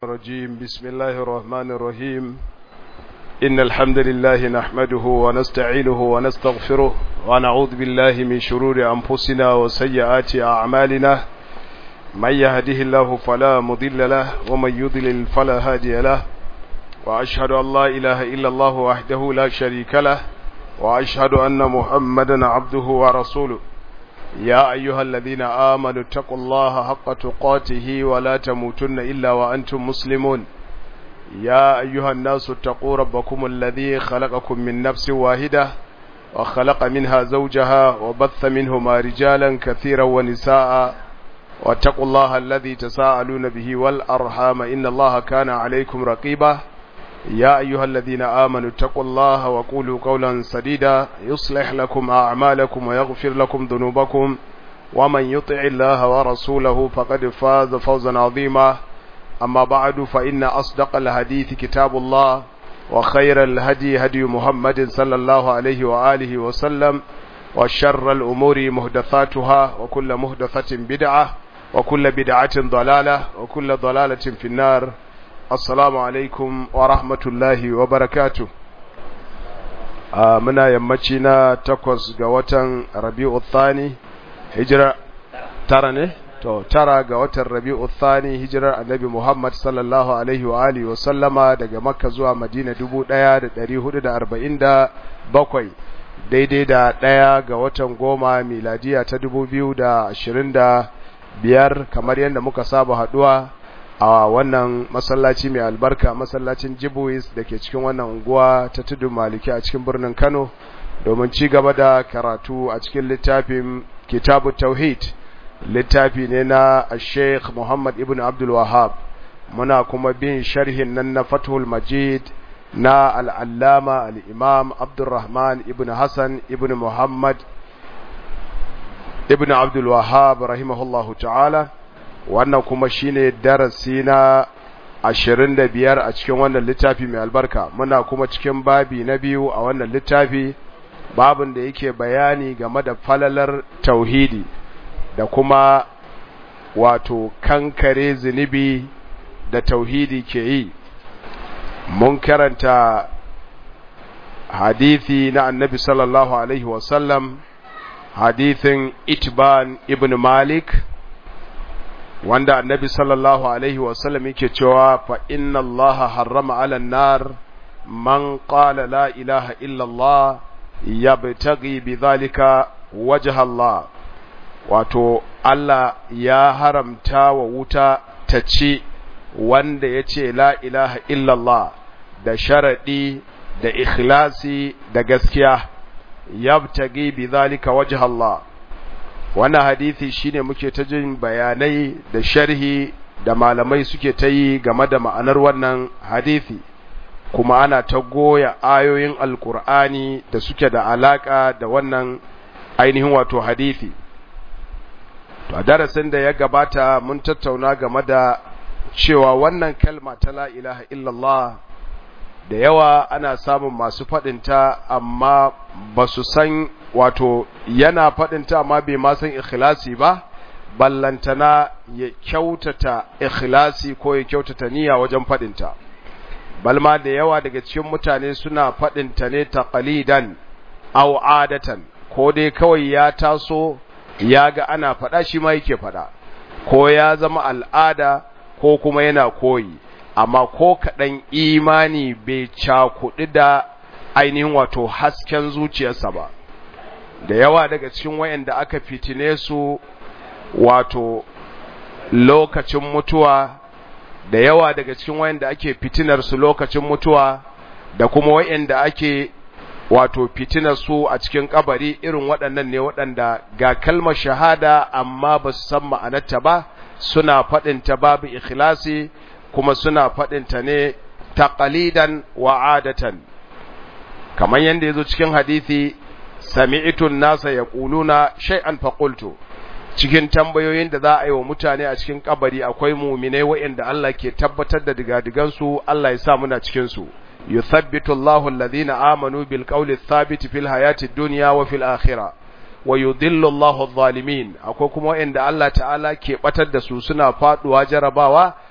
الرجيم بسم الله الرحمن الرحيم إن الحمد لله نحمده ونستعينه ونستغفره ونعوذ بالله من شرور أنفسنا وسيئات أعمالنا من يهده الله فلا مضل له ومن يضلل فلا هادي له وأشهد أن لا إله إلا الله وحده لا شريك له وأشهد أن محمدا عبده ورسوله يا أيها الذين آمنوا اتقوا الله حق تقاته ولا تموتن إلا وأنتم مسلمون يا أيها الناس اتقوا ربكم الذي خلقكم من نفس واحدة وخلق منها زوجها وبث منهما رجالا كثيرا ونساء واتقوا الله الذي تساءلون به والأرحام إن الله كان عليكم رقيبا يا أيها الذين آمنوا اتقوا الله وقولوا قولا سديدا يصلح لكم أعمالكم ويغفر لكم ذنوبكم ومن يطع الله ورسوله فقد فاز فوزا عظيما أما بعد فإن أصدق الحديث كتاب الله وخير الهدي هدي محمد صلى الله عليه وآله وسلم وشر الأمور مهدثاتها وكل مهدثة بدعة وكل بدعة ضلالة وكل ضلالة في النار assalamu alaikum wa rahmatullahi wa barakatu a muna yammaci na takwas ga watan rabi'u thani hijira tara ne to tara ga watan rabi'u thani hijirar annabi muhammad sallallahu alaihi wa alihi wa sallama daga makka zuwa madina dubu ɗaya da ɗari hudu da arba'in da bakwai daidai da ɗaya ga watan goma miladiya ta dubu biyu da ashirin da biyar kamar yadda muka saba haɗuwa a wannan masallaci mai albarka masallacin jibuis da ke cikin wannan unguwa ta tudu maliki a cikin birnin kano domin ci gaba da karatu a cikin littafin kitabu tauhid littafi ne na sheikh muhammad ibn abdul wahab muna kuma bin sharhin nan na fathul majid na al'allama al'imam abdulrahman ibn hassan ibn muhammad ibn abdul wahab rahimahullahu ta'ala wannan kuma shine darasi na ashirin da biyar a cikin wannan littafi mai albarka muna kuma cikin babi na biyu a wannan littafi babin da yake bayani game da falalar tauhidi da kuma wato kankare zunubi da tauhidi ke yi mun karanta hadithi na annabi sallallahu alaihi wasallam hadithin itban ibn malik wanda annabi sallallahu alaihi wasallam yake cewa fa inna allaha harrama ala nar man qala la ilaha illa allah yabtaghi bidhalika wajha allah wato Allah ya haramta wa wuta ta ci wanda ya ce la ilaha illallah da sharaɗi da ikhlasi da gaskiya yabtaghi bidhalika wajha Allah wannan hadisi shine muke ta jin bayanai da sharhi da malamai suke ta yi game da ma'anar wannan hadisi kuma ana ta goya ayoyin alkur'ani da suke da alaka da wannan ainihin wato hadisi to a darasin da ya gabata mun tattauna game da cewa wannan kalma ta la ilaha illallah da yawa ana samun masu faɗinta amma ba su san wato yana faɗinta amma bai ma san ikhlasi ba ballantana ya kyautata ikhlasi ko ya kyautata niyya wajen faɗinta balma da yawa daga cikin mutane suna faɗinta ne taqalidan aw adatan ko dai kawai ya taso ya ga ana faɗa shi ma yake faɗa ko ya zama al'ada ko kuma yana koyi amma ko kaɗan imani bai cakuɗi da ainihin wato hasken zuciyarsa ba da yawa daga cikin wayanda aka fitine su wato lokacin mutuwa da yawa daga cikin wayanda ake fitinar su lokacin mutuwa da kuma wayanda ake wato fitinar su a cikin kabari irin waɗannan ne waɗanda ga kalmar shahada amma ba su san ma'anarta ba suna faɗinta babu ikhlasi kuma suna faɗinta ne taqalidan wa adatan kamar yadda ya zo cikin hadisi sami'itun nasa ya ƙuluna shay'an faƙultu cikin tambayoyin da za a yi wa mutane a cikin kabari akwai muminai waɗanda Allah ke tabbatar da digadigansu Allah ya sa muna cikinsu yuthabbitu Allahu alladhina amanu bil qawli thabit fil hayati dunya wa fil akhirah wa yudhillu Allahu adh-dhalimin akwai kuma waɗanda Allah ta'ala ke batar da su suna faduwa jarabawa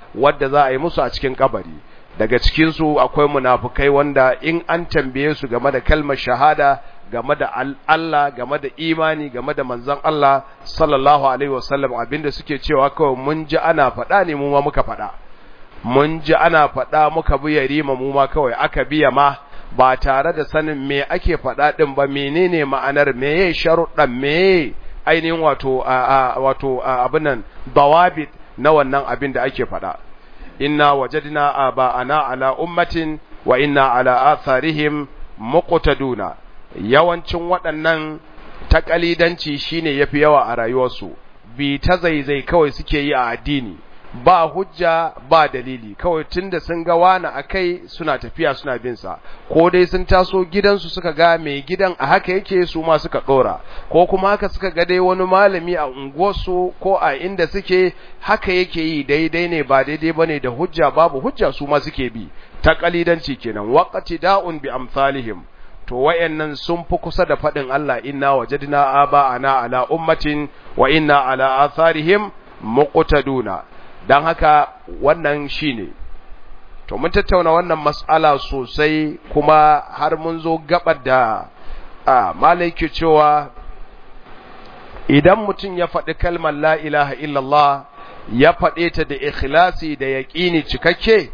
wadda za a yi musu a cikin kabari daga cikin su akwai munafukai wanda in an tambaye su game da kalmar shahada game da Allah game da imani game da manzon Allah sallallahu alaihi wasallam abinda suke cewa kawai mun ji ana faɗa ne mu ma muka faɗa mun ji ana faɗa muka bi yarima mu ma kawai aka biya ma ba tare da sanin me ake faɗa ɗin ba menene ma'anar meye sharuɗan meye ainihin wato wato abin nan dawabit na wannan abin da ake faɗa inna wajadna aba'ana ala ummatin wa inna ala atharihim muqtaduna yawancin waɗannan takalidanci shine yafi yawa a rayuwarsu bi ta zaizai kawai suke yi a addini ba hujja ba dalili kawai tunda sun ga wani akai suna tafiya suna bin sa ko dai sun taso gidansu suka ga mai gidan a haka yake su ma suka dora ko kuma haka suka ga dai wani malami a unguwarsu ko a inda suke haka yake yi daidai ne ba daidai bane da hujja babu hujja su ma suke bi ta kalidanci kenan waqati da'un bi amsalihim to wayannan sun fi kusa da fadin Allah inna wajadna aba'ana ala ummatin wa inna ala atharihim muqtaduna don haka wannan shi ne to mun tattauna wannan mas'ala sosai kuma har mun zo gabar da a malaiki cewa idan mutum ya faɗi kalmar la ilaha illallah ya faɗe ta da ikhlasi da yaƙini cikakke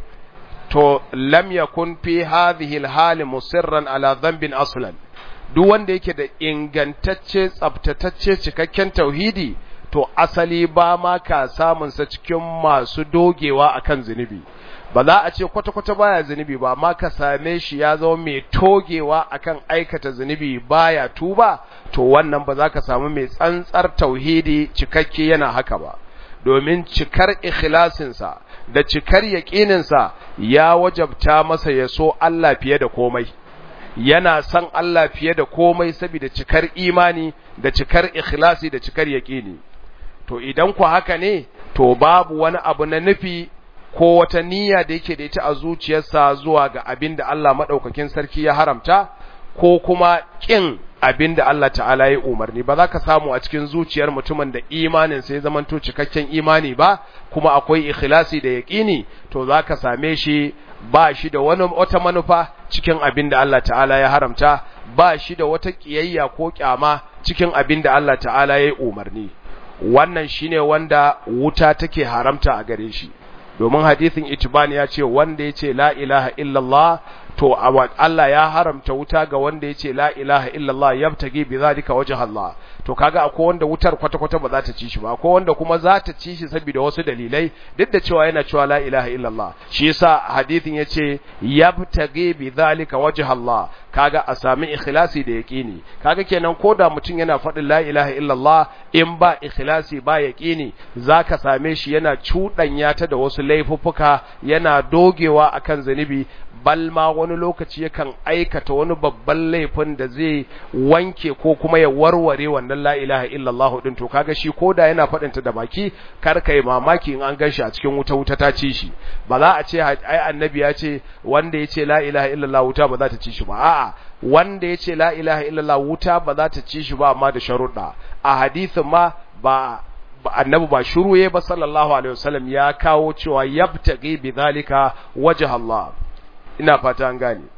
to lam yakun fi hadhihi alhali musirran ala dhanbin aslan duk wanda yake da ingantacce tsaftatacce cikakken tauhidi to asali ba ma ka samunsa cikin masu dogewa akan zunubi ba za a ce kwata-kwata baya zunubi ba ma ka same shi ya zama mai togewa akan aikata zunubi baya tuba to wannan ba za ka samu mai tsantsar tauhidi cikakke yana haka ba domin cikar ikhlasinsa da cikar yaƙininsa ya wajabta masa ya so Allah fiye da komai yana son Allah fiye da komai saboda cikar imani da cikar ikhlasi da cikar yaƙini to idan ku haka ne to babu wani abu na nufi ko wata niyya da yake da ita a zuciyarsa zuwa ga abin da Allah maɗaukakin sarki ya haramta ko kuma ƙin abin da Allah ta'ala ya umarni ba za ka samu a cikin zuciyar mutumin da imanin sai zamanto cikakken imani ba kuma akwai ikhlasi da yaƙini to za ka same shi ba shi da wani wata manufa cikin abin da Allah ta'ala ya haramta ba shi da wata ƙiyayya ko ƙyama cikin abin da Allah ta'ala ya umarni wannan shine wanda wuta take haramta a gare shi domin hadisin itibani ya ce wanda ya ce la ilaha illallah to Allah ya haramta wuta ga wanda ya ce la ilaha illallah yabtagi bi zalika wajh Allah to kaga akwai wanda wutar kwata-kwata ba za ta ci shi ba akwai wanda kuma za ta ci shi saboda wasu dalilai duk da cewa yana cewa la ilaha illallah shi yasa hadisin yace yabtagi bi zalika wajh Allah kaga a sami ikhlasi da yaqini kaga kenan koda mutum yana faɗin la ilaha illallah in ba ikhlasi ba yaqini zaka same shi yana cudanya ta da wasu laifuffuka yana dogewa akan zanubi bal ma wani lokaci yakan aikata wani babban laifin da zai wanke ko kuma ya warware wannan la ilaha illallah din to kaga shi koda yana faɗin ta da baki kar kai mamaki in an ganshi a cikin wuta wuta ta ci shi ba za a ce ai annabi ya ce wanda ya ce la ilaha illallah wuta ba za ta ci shi ba a'a wanda ya ce la ilaha illallah wuta ba za ta ci shi ba amma da sharuɗa a hadisin ma ba annabi ba shuruye ba sallallahu alaihi wasallam ya kawo cewa yabtaghi bi zalika wajh Allah ina fata an gane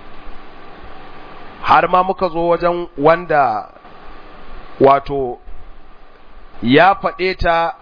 har ma muka zo wajen wanda wato ya faɗe ta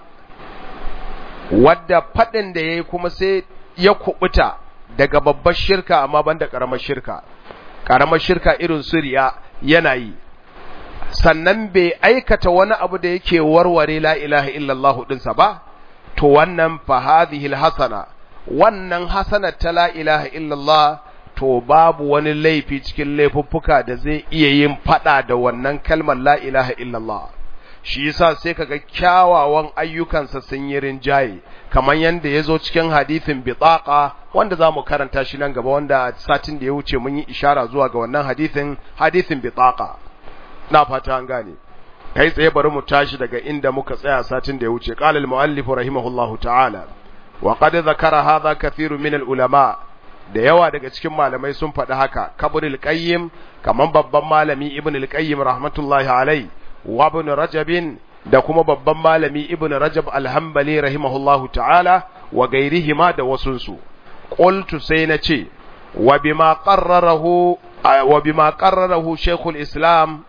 wadda faɗin da ya yi kuma sai ya kubuta daga babbar shirka amma banda ƙaramar shirka ƙaramar shirka irin suriya yana yi sannan bai aikata wani abu da yake warware la ilaha illallah ɗinsa ba to wannan fa hadhihi hasana wannan hasanar ta la ilaha illallah to babu wani laifi cikin laifuffuka da zai iya yin fada da wannan kalmar la ilaha illallah shi yasa sai kaga kyawawan ayyukansa sun yi rinjaye kamar yanda yazo cikin hadisin bitaqa wanda zamu karanta shi nan gaba wanda satin da ya wuce mun yi ishara zuwa ga wannan hadisin hadisin bitaqa na fata an gane kai tsaye bari mu tashi daga inda muka tsaya satin da ya wuce qala al-muallif rahimahullahu ta'ala wa qad zakara hadha kathiru min al-ulama da yawa daga cikin malamai sun faɗi haka kabrul qayyim kaman babban malami ibn al-qayyim rahmatullahi alai wa ibn rajab da kuma babban malami ibn rajab al-hanbali rahimahullahu ta'ala wa gairihima da wasunsu qultu sai na ce wa bima qarrarahu wa bima qarrarahu shaykhul islam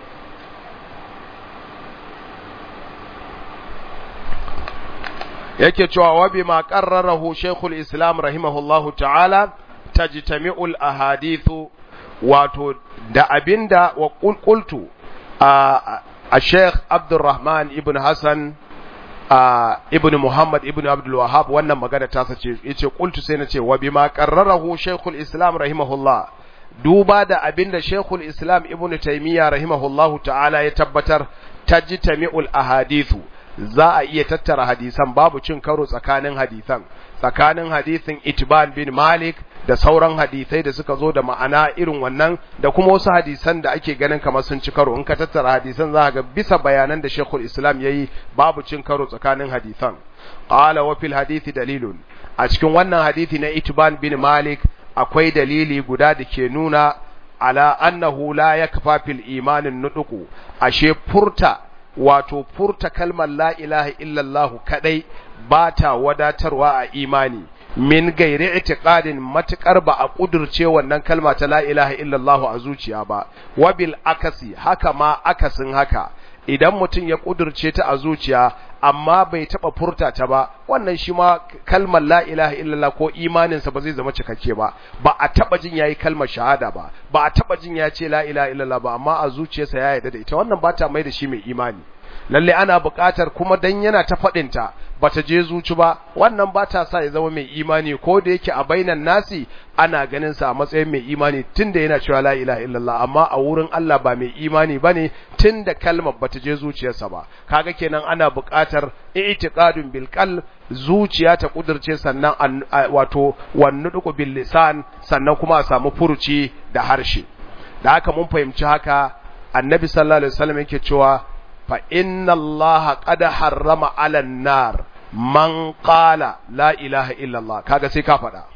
yake cewa wa bima qarrarahu shaykhul islam rahimahullahu ta'ala tajtami'ul ahadithu wato da abinda wa qultu a sheikh abdurrahman ibn hassan ibn muhammad ibn abdul wahab wannan magana ta sace yace qultu sai nace wa bima qarrarahu shaykhul islam rahimahullah duba da abinda shaykhul islam ibn taymiya rahimahullahu ta'ala ya tabbatar tajtami'ul ahadithu za a iya tattara hadisan babu cin karo tsakanin hadisan tsakanin hadisin itban bin malik da sauran hadisai da suka zo da ma'ana irin wannan da kuma wasu hadisan da ake ganin kamar sun ci karo in ka tattara hadisan za ga bisa bayanan da shekul islam ya yi babu cin karo tsakanin hadisan qala wa fil hadithi dalilun a cikin wannan hadisi na itban bin malik akwai dalili guda da ke nuna ala annahu la yakfa fil imanin nuduku ashe furta wato furta kalmar la ilaha illallah kadai ba ta wadatarwa a imani min gairi itiqadin matukar ba a kudurce wannan kalma ta la ilaha illallah a zuciya ba wabil akasi haka ma akasin haka idan mutum ya kudurce ta a zuciya amma bai taba furta ta ba wannan shi ma kalmar la ilaha illallah ko imaninsa ba zai zama cikakke ba ba a taba jin yayi kalmar shahada ba ba a taba jin ya ce la ilaha illallah ba amma a zuciyarsa ya yarda da ita wannan ba ta mai da shi mai imani lalle ana buƙatar kuma dan yana ta faɗinta bata je zuci ba wannan ba ta sa ya zama mai imani ko da yake a bainan nasi ana ganin sa a matsayin mai imani tunda yana cewa la ilaha illallah amma a wurin Allah ba mai imani bane tunda kalmar bata je zuciyarsa ba kaga kenan ana buƙatar i'tiqadun bil qalb zuciya ta kudirce sannan wato wannuduku bil lisan sannan kuma a samu furuci da harshe da haka mun fahimci haka annabi sallallahu alaihi wasallam yake cewa fa inna allaha qad harrama 'ala an-nar man qala la ilaha illa Allah kaga sai ka faɗa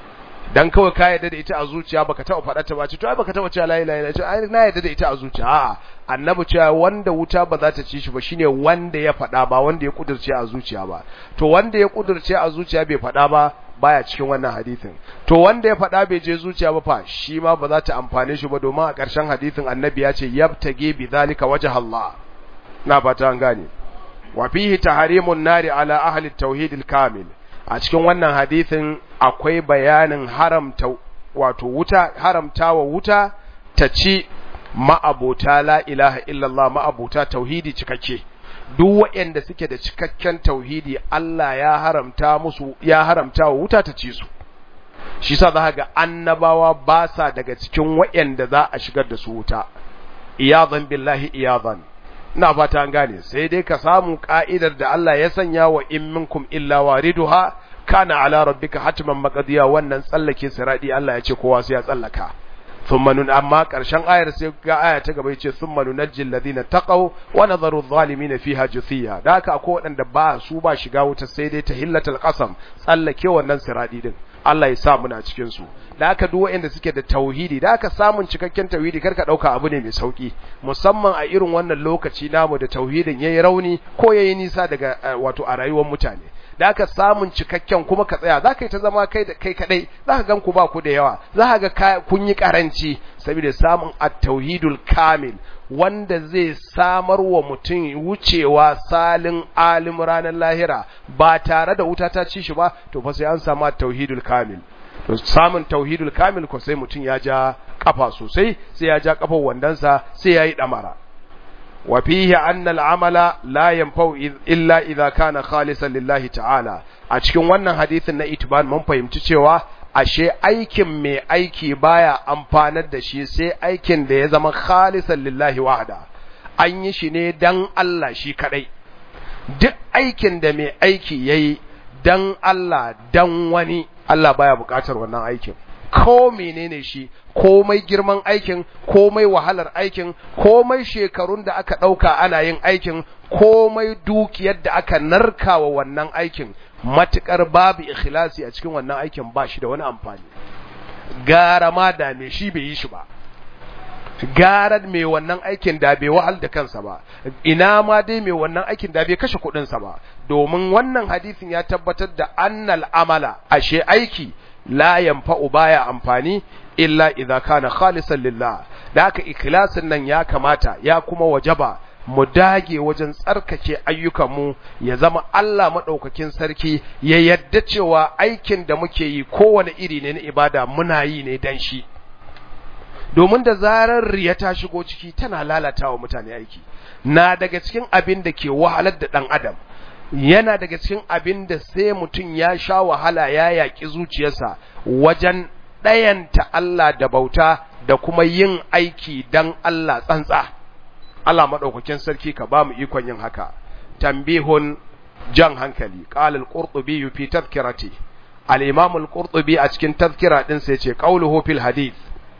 dan kawai ka yarda da ita a zuciya baka taɓa faɗa ta ba ce to ai baka taɓa cewa la ilaha illa ai na yarda da ita a zuciya a'a annabi cewa wanda wuta ba za ta ci shi ba shine wanda ya faɗa ba wanda ya kudurce a zuciya ba to wanda ya kudurce a zuciya bai faɗa ba baya cikin wannan hadisin to wanda ya faɗa bai je zuciya ba fa shi ma ba za ta amfane shi ba domin a ƙarshen hadisin annabi ya ce yabtage bi zalika wajha Allah na fata an gane wa fihi tahrimun nari ala ahli tauhid kamil a cikin wannan hadisin akwai bayanin haramta wato wuta haramtawa wuta ta ci ma'abota la ilaha illallah ma'abota tauhidi cikakke duk waɗanda suke da cikakken tauhidi Allah ya haramta musu ya haramta wa wuta ta ci su shi sa za ga annabawa ba sa daga cikin waɗanda za a shigar da su wuta iyadan billahi iyadan ina fata an gane sai dai ka samu ka'idar da Allah ya sanya wa in minkum illa wariduha kana ala rabbika hatman maqdiya wannan tsallake siradi Allah ya ce kowa sai ya tsallaka thumma nun amma karshen ayar sai ga aya ta gaba yace thumma nunajjil ladina taqaw wa nadharu adh-dhalimin fiha juthiya da haka akwai wadanda ba su ba shiga wuta sai dai tahillatul qasam tsallake wannan siradi din Allah ya sa muna cikin su da haka duk waɗanda suke da tauhidi da haka samun cikakken tauhidi karka dauka abu ne mai sauki musamman a irin wannan lokaci namu da tauhidin yayi rauni ko yayi nisa daga wato a rayuwar mutane da haka samun cikakken kuma ka tsaya zaka yi ta zama kai da kai kadai zaka gan ku ba ku da yawa zaka ga kun yi karanci saboda samun at-tauhidul kamil wanda zai samar wa mutum wucewa salin alim ranar lahira ba tare da wuta ta ci shi ba to fa sai an samu tauhidul kamil to samun tauhidul kamil ko sai mutum ya ja kafa sosai sai ya ja kafar wandansa sai ya yi damara wa fihi anna al-amala la yanfa'u illa idha kana khalisan lillahi ta'ala a cikin wannan hadisin na itban mun fahimci cewa ashe aikin mai aiki baya amfanar da shi sai aikin da ya zama khalisan lillahi wahda an yi shi ne dan Allah shi kadai duk aikin da mai aiki yayi dan Allah dan wani Allah baya bukatar wannan aikin ko menene shi komai girman aikin komai wahalar aikin komai shekarun da aka ɗauka ana yin aikin komai dukiyar da aka narkawa wannan aikin matukar babu ikhlasi a cikin wannan aikin ba shi da wani amfani gara ma da me shi bai yi shi ba garar mai wannan aikin da bai wahal da kansa ba ina ma dai mai wannan aikin da bai kashe kuɗinsa ba domin wannan hadisin ya tabbatar da annal amala ashe aiki la yanfa'u baya amfani illa idza kana khalisan lillah da haka ikhlasin nan ya kamata ya kuma wajaba mu dage wajen tsarkake ayyukanmu ya zama Allah maɗaukakin sarki ya yadda cewa aikin da muke yi kowane iri ne na ibada muna yi ne dan shi domin da zarar riya ta shigo ciki tana lalata wa mutane aiki na daga cikin abin da ke wahalar da ɗan adam yana daga cikin abin da sai mutum ya sha wahala ya yaƙi zuciyarsa wajen ɗayanta Allah da bauta da kuma yin aiki dan Allah tsantsa Allah maɗaukakin sarki ka ba mu ikon yin haka tambihun jan hankali qala al-qurtubi fi tadhkirati al-imam al-qurtubi a cikin tadhkira din sai ce qawluhu fil hadith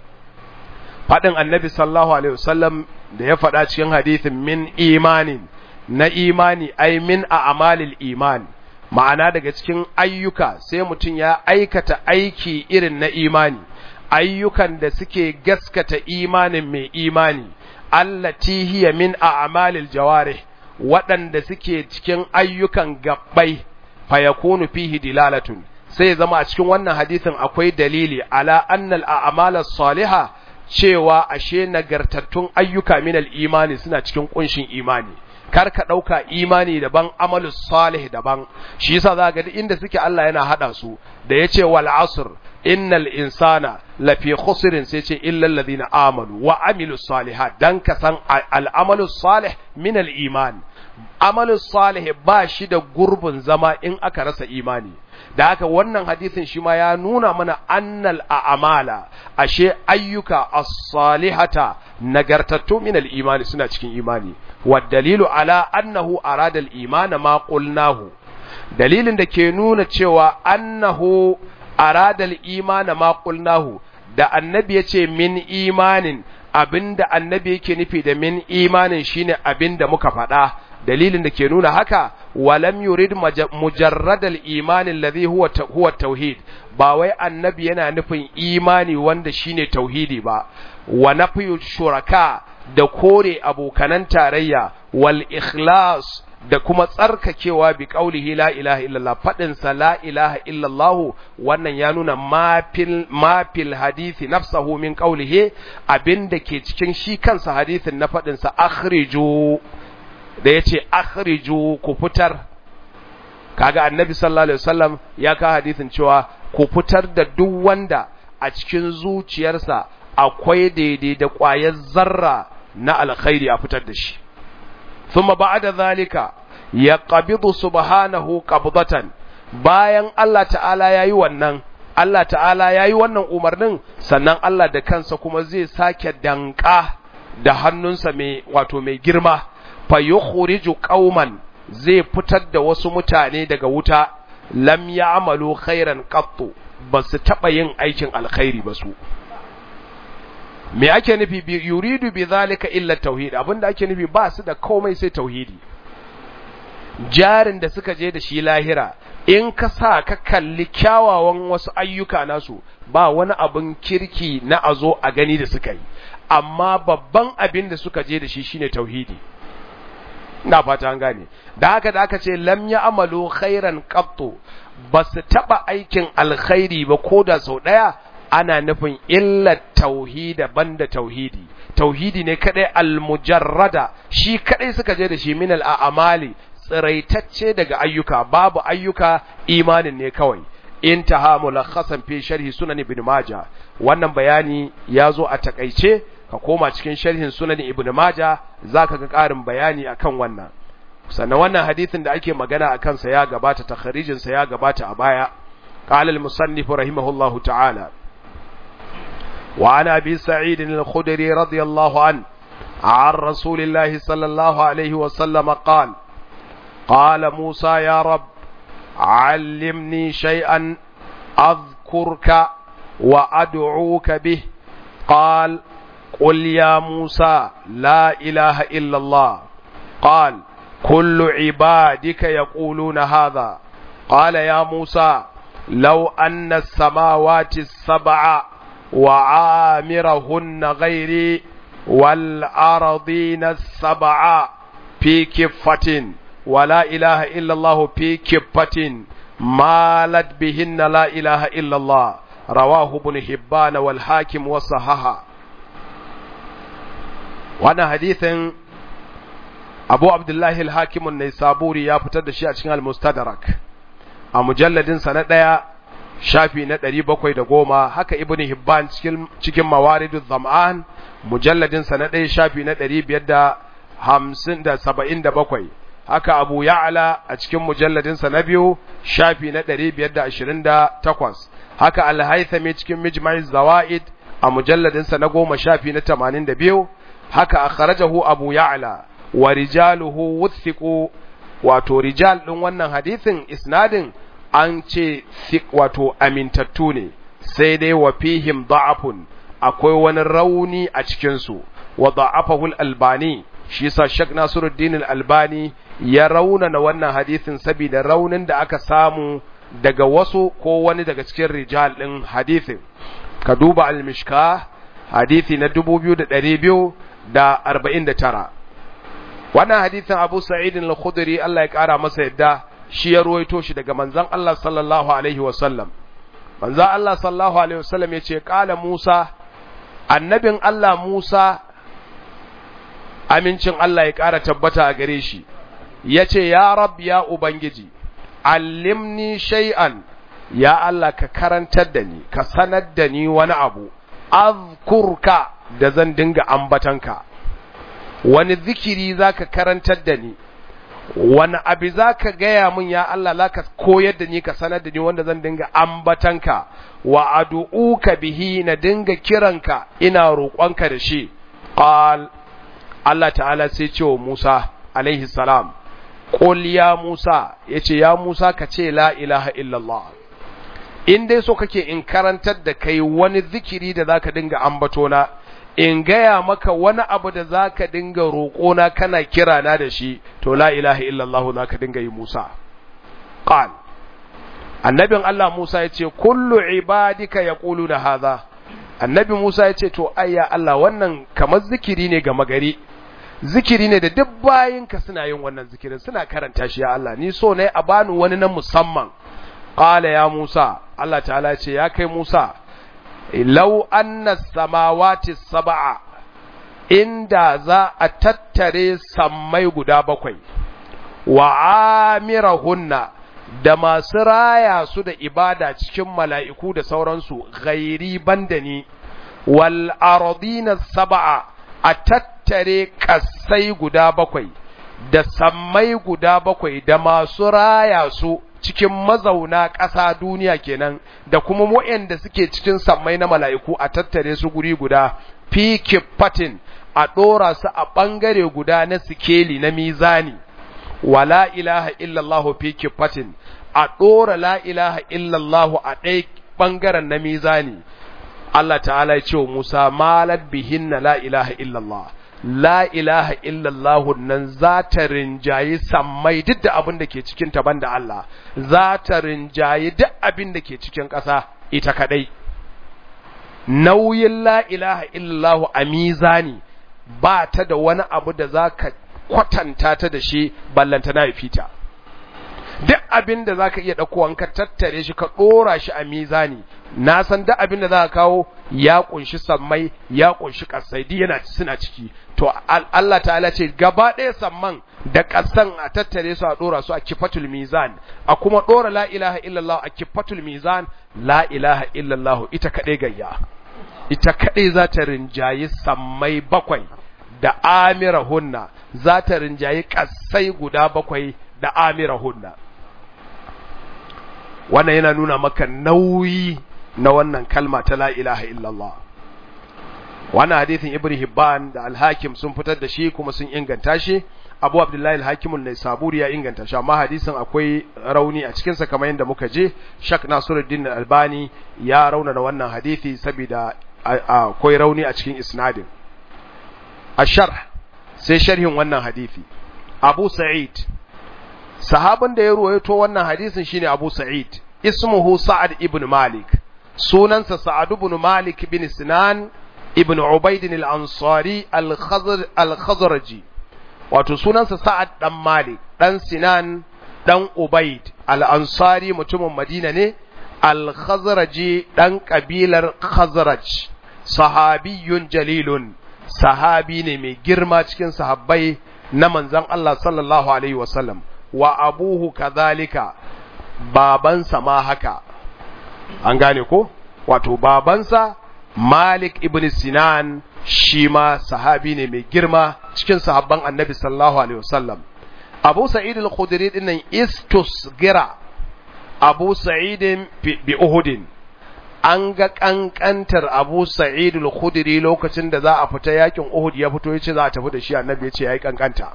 fadin annabi sallallahu alaihi wasallam da ya faɗa cikin hadithin min imanin na imani ai min a'malil iman ma'ana daga cikin ayyuka sai mutum ya aikata aiki irin na imani ayyukan da suke gaskata imanin mai imani allati hiya min a'malil jawarih waɗanda suke cikin ayyukan gabbai fayakunu fihi dilalatun sai zama a cikin wannan hadisin akwai dalili ala annal a'malas salihah cewa ashe nagartattun ayyuka min al-imani suna cikin kunshin imani kar ka ɗauka imani daban amalu salih daban shi yasa za ga inda suke Allah yana haɗa su da yace wal asr innal insana lafi khusrin sai ce illa alladhina amanu wa amilus salihat dan ka san al amalu salih min al iman amalu salih ba shi da gurbin zama in aka rasa imani da haka wannan hadisin shi ma ya nuna mana annal a'mala ashe ayyuka as-salihata nagartattu min al-imani suna cikin imani wa dalilu ala annahu arada al-iman ma qulnahu dalilin da ke nuna cewa annahu arada al-iman ma qulnahu da annabi yace min imanin abinda annabi yake nufi da min imanin shine abinda muka faɗa dalilin da ke nuna haka walam yurid mujarradal imani alladhi huwa huwa tauhid ba wai annabi yana nufin imani wanda shine tauhidi ba wa nafyu shuraka da kore abokanan tarayya wal ikhlas da kuma tsarkakewa bi qaulihi la ilaha illallah fadin sa la ilaha illallah wannan ya nuna mafil mafil hadisi nafsahu min qaulihi abinda ke cikin shi kansa hadisin na fadin sa akhriju da ya ce akhriju ku fitar kaga annabi sallallahu alaihi wasallam ya ka hadisin cewa ku fitar da duk wanda a cikin zuciyarsa akwai daidai da ƙwayar zarra na alkhairi a fitar da shi thumma ba'da zalika yaqbidu subhanahu qabdatan bayan Allah ta'ala yayi wannan Allah ta'ala yayi wannan umarnin sannan Allah da kansa kuma zai sake danka da hannunsa mai wato mai girma fa yukhriju qauman zai fitar da wasu mutane daga wuta lam ya'malu khairan qattu basu taba yin aikin alkhairi ba su me ake nufi bi yuridu bi zalika illa tauhid abinda ake nufi ba su da komai sai tauhidi jarin da suka je da shi lahira in ka sa ka kalli kyawawan wasu ayyuka nasu ba wani abin kirki na azo a gani da suka yi amma babban abin da suka je da shi shine tauhidi ina fata an gane da haka da aka ce lam ya amalu khairan qattu ba su taba aikin alkhairi ba ko da sau daya ana nufin illa tauhida banda tauhidi tauhidi ne kadai almujarrada shi kadai suka je da shi min al'amali tsiraitacce daga ayyuka babu ayyuka imanin ne kawai intaha mulakhasan fi sharhi sunan ibn majah wannan bayani ya zo a takaice ka koma cikin sharhin sunan ibn majah zaka ga ƙarin bayani akan wannan sannan wannan hadisin da ake magana akan sa ya gabata takharijin sa ya gabata a baya qala al-musannif rahimahullahu ta'ala wa ana abi sa'id al-khudri radiyallahu an عن رسول الله صلى الله عليه وسلم قال قال موسى يا رب علمني شيئا أذكرك وأدعوك به قال قل يا موسى لا إله إلا الله قال كل عبادك يقولون هذا قال يا موسى لو أن السماوات السبع وعامرهن غيري wal ardina sab'a fi kiffatin wa la ilaha illa Allah fi kiffatin malat bihinna la ilaha illa Allah rawahu ibn hibban wal hakim wa sahaha wannan hadithin abu abdullahi al-hakimun ne saburi ya fitar da shi a cikin al-mustadrak a mujalladin sa na ɗaya shafi na ɗari bakwai da goma haka ibn hibban cikin cikin mawaridu zam'an mujalladin sa na ɗaya shafi na ɗari biyar da hamsin da saba'in da bakwai haka abu ya'ala a cikin mujalladin sa na biyu shafi na ɗari biyar da ashirin da takwas haka al-haythami cikin mijma'i zawaid a mujalladin sa na goma shafi na tamanin da biyu haka akhrajahu abu ya'la wa rijaluhu wuthiqu wato rijal din wannan hadisin isnadin an ce wato amintattu ne sai dai wa fihim da'afun akwai wani rauni a cikin su wa da'afahu al-albani shi yasa Sheikh Nasiruddin al-Albani ya raunana wannan hadisin saboda raunin da aka samu daga wasu ko wani daga cikin rijal din hadisin ka duba al-mishkah hadisi na 2249 wannan hadisin Abu Sa'id al-Khudri Allah ya kara masa yadda shi ya ruwaito shi daga manzon Allah sallallahu alaihi wasallam manzon Allah sallallahu alaihi wasallam yace kala Musa annabin Allah Musa amincin Allah ya kara tabbata a gare shi yace ya rab ya ubangiji allimni shay'an ya Allah ka karantar da ni ka sanar da ni wani abu azkurka da zan dinga ambatanka wani zikiri zaka karantar da ni wani abu zaka gaya min ya Allah zaka koyar da ni ka sanar da ni wanda zan dinga ambatanka wa ad'uka bihi na dinga kiranka ina roƙonka da shi qal Allah ta'ala sai ce wa Musa alaihi salam qul ya Musa yace ya Musa ka ce la ilaha illallah in dai so kake in karantar da kai wani zikiri da zaka dinga ambatona in gaya maka wani abu da zaka dinga roƙona kana kira na da shi to la ilaha illallah zaka dinga yi Musa qal annabin Allah Musa yace kullu ibadika yaquluna hadha annabi Musa yace to ayya Allah wannan kamar zikiri ne ga magari zikiri ne da duk bayinka suna yin wannan zikirin suna karanta shi ya Allah ni so ne a bani wani na musamman qala ya Musa Allah ta'ala ce ya kai Musa law anna samawati sab'a inda za a tattare sammai guda bakwai wa amirahunna da masu raya su da ibada cikin mala'iku da sauransu ghairi bandani wal ardina sab'a a tattare kasai guda bakwai da sammai guda bakwai da masu raya su cikin mazauna ƙasa duniya kenan da kuma waɗanda suke cikin sammai na mala'iku a tattare su guri guda fi kifatin a ɗora su a ɓangare guda na sikeli na mizani wa la ilaha illallahu fi kifatin a ɗora la ilaha illallahu a ɗai ɓangaren na mizani Allah ta'ala ya ce wa Musa malat bihinna la ilaha illallah la ilaha illallah nan za ta rinjayi sammai duk da abin da ke cikin ta banda Allah za ta rinjayi duk abin da ke cikin ƙasa ita kadai nauyin la ilaha illallah a mizani ba ta da wani abu da za ka kwatanta ta da shi ballanta na fita duk abin da za ka iya ɗaukowa ka tattare shi ka ɗora shi a mizani na san duk abin da za ka kawo ya ƙunshi sammai ya ƙunshi ƙasai duk yana suna ciki to Allah ta'ala ce gaba ɗaya samman da ƙasan a tattare su a ɗora su a kifatul mizan a kuma ɗora la ilaha illallah a kifatul mizan la ilaha illallah ita kaɗai gayya ita kaɗai za ta rinjayi sammai bakwai da amirahunna za ta rinjayi ƙasai guda bakwai da amirahunna wannan yana nuna maka nauyi na wannan kalma ta la ilaha illallah wannan hadithin ibn hibban da al-hakim sun fitar da shi kuma sun inganta shi abu abdullahi al-hakim an-naisaburi ya inganta shi amma hadisin akwai rauni a cikin sa kamar yadda muka je shak nasiruddin al-albani ya raunana wannan hadisi saboda akwai rauni a cikin isnadin asharh sai sharhin wannan hadisi abu sa'id sahabin da ya ruwaito wannan hadisin shine Abu Sa'id ismuhu Sa'ad ibn Malik sunansa Sa'ad ibn Malik bin Sinan ibn Ubaid al-Ansari al-Khazraji wato sunansa Sa'ad dan Malik dan Sinan dan Ubaid al-Ansari mutumin Madina ne al-Khazraji dan kabilar Khazraj sahabiyun jalilun sahabi ne mai girma cikin sahabbai na manzon Allah sallallahu alaihi wasallam wa abuhu kadhalika babansa ma haka an gane ko wato babansa Malik ibn Sinan shi ma sahabi ne mai girma cikin sahabban Annabi sallallahu alaihi wasallam Abu Sa'id al-Khudri din nan istusgira Abu Sa'id bi Uhud an ga kankantar Abu Sa'id al-Khudri lokacin da za a fita yakin Uhud ya fito yace za a tafi da shi Annabi yace yayi kankanta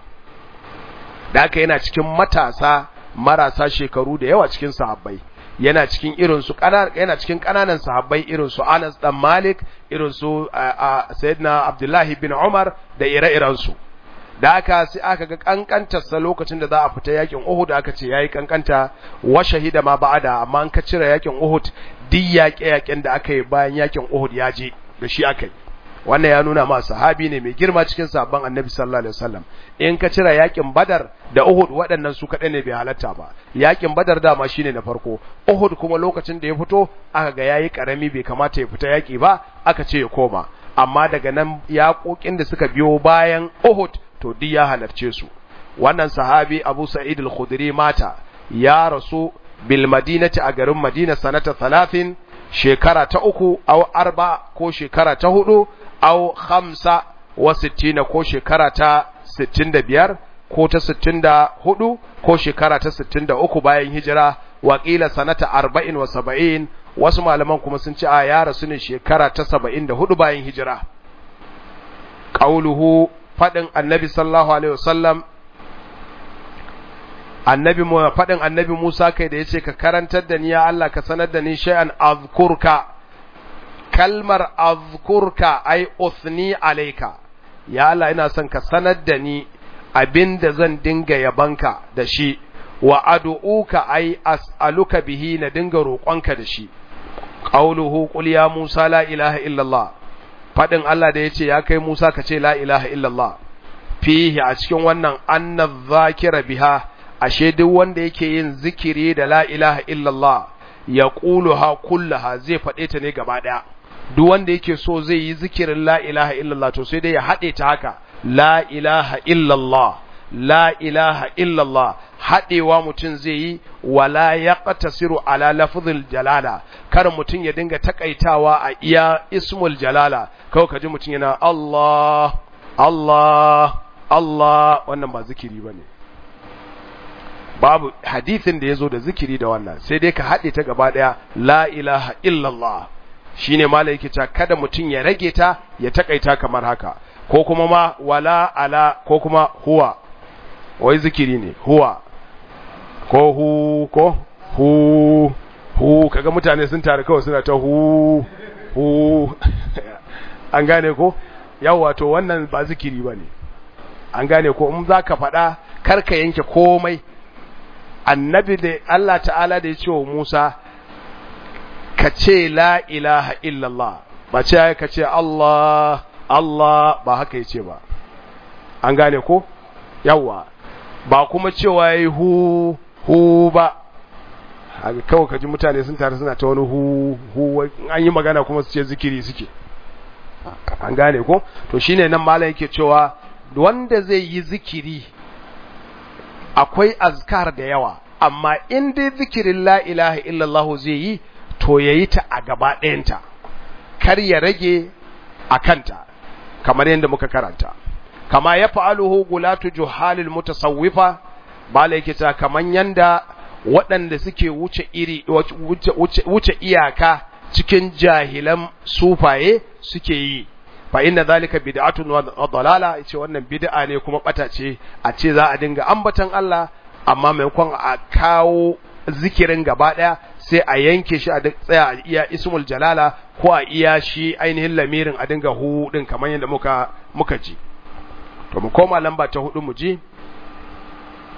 da haka yana cikin matasa marasa shekaru da yawa cikin sahabbai yana cikin irin su yana cikin kananan sahabbai irin su Anas dan Malik irin su Sayyidina Abdullahi bin Umar da ire-iren su da aka sai aka ga kankantar sa lokacin da za a fita yakin Uhud aka ce yayi kankanta wa shahida ma ba'ada amma an ka cire yakin Uhud duk yaƙe-yaƙen da aka yi bayan yakin Uhud ya je da shi aka yi wannan ya nuna ma sahabi ne mai girma cikin sabon annabi sallallahu alaihi wasallam in ka cire yakin badar da uhud waɗannan su kaɗai ne bai halatta ba yakin badar dama shine na farko uhud kuma lokacin da ya fito aka ga yayi karami bai kamata ya fita yaki ba aka ce ya koma amma daga nan yaƙoƙin da suka biyo bayan uhud to duk ya halarce su wannan sahabi abu sa'id al-khudri mata ya rasu bil madinati a garin madina sanata 30 shekara ta uku au arba ko shekara ta hudu au khamsa wa sittina ko shekara ta sittin da biyar ko ta sittin da hudu ko shekara ta sittin da uku bayan hijira wakila sanata arba'in wa saba'in wasu malaman kuma sun ci a ya rasu ne shekara ta saba'in da hudu bayan hijira ƙauluhu faɗin annabi sallallahu alaihi wasallam annabi mu faɗin annabi Musa kai da yace ka karantar da ni ya Allah ka sanar da ni shay'an azkurka kalmar azkurka ai uthni alayka ya Allah ina son ka sanar da ni abinda zan dinga yabanka da shi wa ad'uka ai as'aluka bihi na dinga roƙonka da shi qauluhu qul ya Musa la ilaha illallah faɗin Allah da yace ya kai Musa ka ce la ilaha illallah fihi a cikin wannan anna zakira biha ashe duk wanda yake yin zikiri da la ilaha illallah ya ha kullaha zai faɗe ta ne gaba ɗaya duk wanda yake so zai yi zikirin la ilaha illallah to sai dai ya haɗe ta haka la ilaha illallah la ilaha illallah haɗewa mutum zai yi wala ya ƙatasiru ala lafzul jalala kar mutum ya dinga takaitawa a iya ismul jalala kawai ka ji mutum yana Allah Allah Allah wannan ba zikiri ba ne babu hadithin da ya zo da zikiri da wannan sai dai ka haɗe ta gaba ɗaya la ilaha illallah shi ne mala yake cewa kada mutum ya rage ta ya takaita kamar haka ko kuma ma wala ala ko kuma huwa wai zikiri ne huwa ko hu ko hu hu kaga mutane sun tare kawai suna ta hu hu an gane ko yawa to wannan ba zikiri ba ne an gane ko in za ka faɗa karka yanke komai annabi da Allah ta'ala da ya ce wa Musa ka ce la ilaha illallah ba ce ka ce Allah Allah ba haka ya ce ba an gane ko yawa ba kuma cewa yi hu hu ba haka kawai kaji mutane sun tare suna ta wani hu hu an yi magana kuma su ce zikiri suke an gane ko to shine nan malam yake cewa wanda zai yi zikiri akwai azkar da yawa amma in dai zikirin la ilaha illallah zai yi to yayi ta a gaba ɗayanta kar ya rage a kanta kamar yadda muka karanta kama ya fa'aluhu gulatu juhalil mutasawwifa bala yake ta kaman yanda waɗanda suke wuce iri wuce iyaka cikin jahilan sufaye suke yi fa inna zalika bid'atun wa dalala yace wannan bid'a ne kuma bata ce a ce za a dinga ambatan Allah amma maimakon a kawo zikirin gaba daya sai a yanke shi a tsaya a iya ismul jalala ko a iya shi ainihin lamirin a dinga hu din kamar yadda muka muka ji to mu koma lamba ta hudu mu ji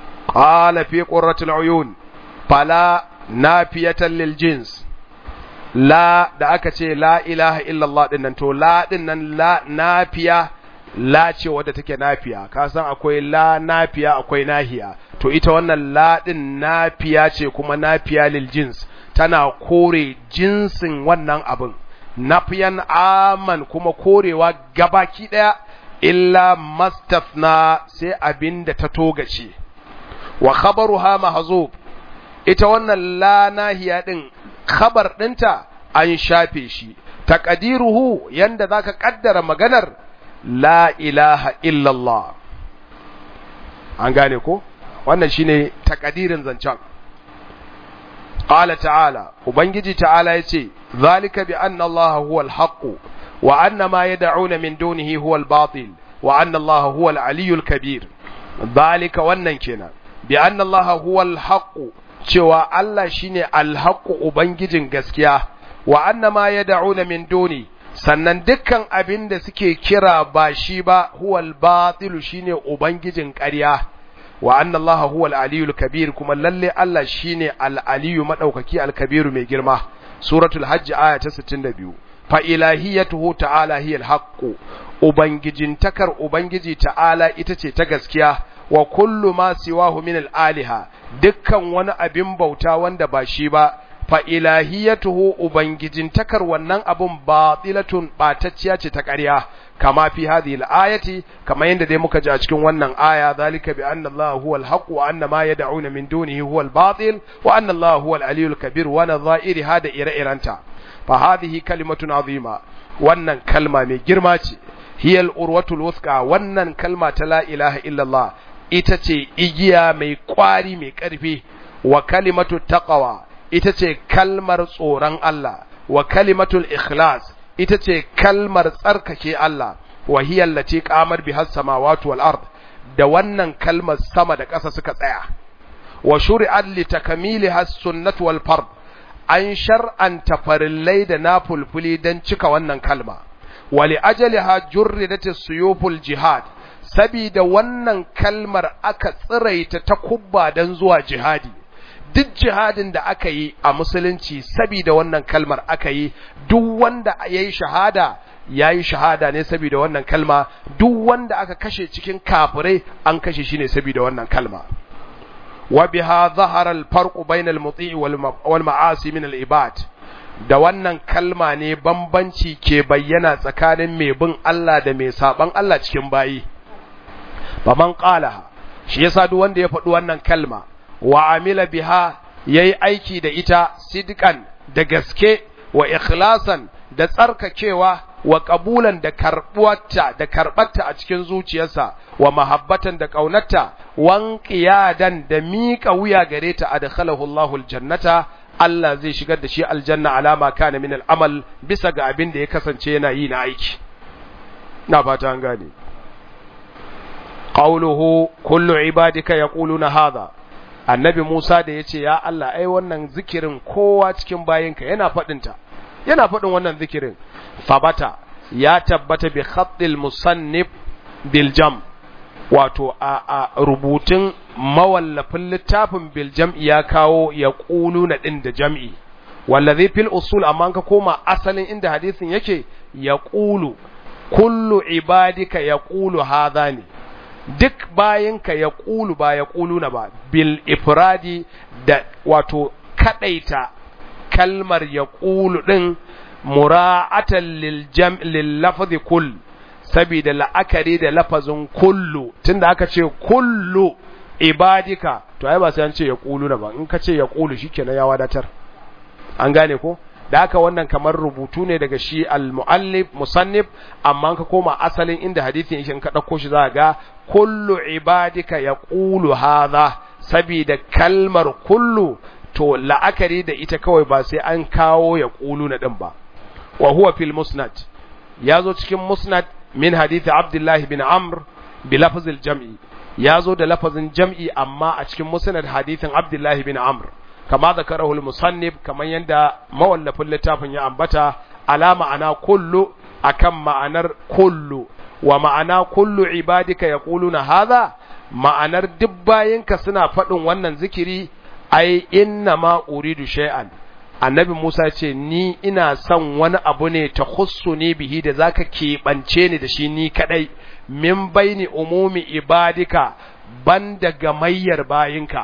qala fi qurratil uyun fala nafiyatan lil jins la da aka ce la ilaha illallah din nan to la din nan la nafiya la ce wadda take nafiya ka san akwai la nafiya akwai nahiya to ita wannan la din nafiya ce kuma nafiya lil jins tana kore jinsin wannan abin nafiyan aman kuma korewa gabaki daya illa mastafna sai abin da ta togace wa khabaruha mahzub ita wannan la nahiya din khabar dinta an shafe shi taqdiruhu yanda zaka kaddara maganar la ilaha illallah an gane ko wannan shine takadirin zancen qala ta'ala ubangiji ta'ala yace zalika bi anna allaha huwal haqq wa anna ma yad'una min dunihi huwal batil wa anna allaha huwal aliyyul kabir zalika wannan kenan bi anna allaha huwal haqq cewa Allah shine al haqq ubangijin gaskiya wa anna ma yad'una min dunihi sannan dukkan abin da suke kira ba shi ba huwal batilu shine ubangijin ƙarya wa anna allaha huwal aliyul kabir kuma lalle Allah shine al aliyu madaukaki al kabiru mai girma suratul hajj aya ta 62 fa ilahiyatuhu ta'ala hiya al haqq ubangijin takar ubangiji ta'ala ita ce ta gaskiya wa kullu ma siwahu min al aliha dukkan wani abin bauta wanda ba shi ba fa ilahiyatuhu ubangijin takar wannan abun batilatun batacciya ce ta ƙarya kama fi hadhihi al-ayati kama yanda dai muka ji a cikin wannan aya zalika bi anna Allah huwa al-haq wa anna ma yad'una min dunihi huwa al-batil wa anna Allah huwa al-aliyyul kabir wa nadha'iri hada ire-iranta fa hadhihi kalimatun azima wannan kalma mai girma ce hiya al-urwatul wuthqa wannan kalma ta la ilaha illa Allah ita ce igiya mai kwari mai ƙarfi wa kalimatu taqwa ita ce kalmar tsoron Allah wa kalimatul ikhlas ita ce kalmar tsarkake Allah wa hiya allati qamar biha samawati wal ard da wannan kalmar sama da ƙasa suka tsaya wa shuri'at li takmiliha sunnatu wal fard an shar'anta farillai da nafulfuli dan cika wannan kalma wa li ajaliha jurridat suyuful jihad sabida wannan kalmar aka tsiraita ta kubba dan zuwa jihadi duk jihadin da aka yi a musulunci saboda wannan kalmar aka yi duk wanda ya yi shahada ya yi shahada ne saboda wannan kalma duk wanda aka kashe cikin kafirai an kashe shi ne saboda wannan kalma wa biha zahara al-farq bayna al-muti' wal ma'asi min al-ibad da wannan kalma ne bambanci ke bayyana tsakanin mai bin Allah da mai saban Allah cikin bayi faman qala shi yasa duk wanda ya faɗi wannan kalma wa amila biha yayi aiki da ita sidqan da gaske wa ikhlasan da tsarkakewa wa qabulan da karbuwarta da karbatta a cikin zuciyarsa wa mahabbatan da kaunarta wan qiyadan da miƙa wuya gare ta adkhalahu Allahu aljannata Allah zai shigar da shi aljanna alama kana min al'amal bisa ga abin da ya kasance yana yi na aiki na fata an gane qawluhu kullu ibadika yaquluna hadha annabi Musa da ya ce, Ya Allah, ai, wannan zikirin kowa cikin bayinka yana faɗinta, yana faɗin wannan zikirin, fabata ya tabbata bi khaddil musannif biljam, wato a, a rubutun mawallafin littafin biljam ya kawo ya ƙulu na ɗin da jam'i, wallazi fil usul amma ka koma asalin inda hadisin yake ya ƙulu, kullu ibadika ya ƙulu haza ne. duk bayanka ya ƙulu ba ya ƙulu na ba bil ifradi da wato kaɗaita kalmar ya ƙulu ɗin mura'atan lil lafazi kull saboda la'akari da lafazin kullu tunda aka ce kullu ibadika to ai ba sai an ce ya ƙulu na ba in ka ce ya ƙulu shikenan ya wadatar an gane ko da haka wannan kamar rubutu ne daga shi al-muallif musannif amma ka koma asalin inda hadisin yake ka dauko shi za ga kullu ibadika yaqulu hadha sabida kalmar kullu to la'akari da ita kawai ba sai an kawo ya qulu na din ba wa huwa fil musnad yazo cikin musnad min hadith abdullah bin amr bi lafzil jam'i yazo da lafazin jam'i amma a cikin musnad hadithin abdullah bin amr kama zakarahu al-musannif kaman yanda mawallafin littafin ya ambata ala ma'ana kullu akan ma'anar kullu wa ma'ana kullu ibadika yaquluna hadha ma'anar duk bayinka suna faɗin wannan zikiri ai inna ma uridu shay'an annabi Musa ce ni ina son wani abu ne ta ne bihi da zaka keɓance ni da shi ni kadai min baini umumi ibadika banda gamayyar bayinka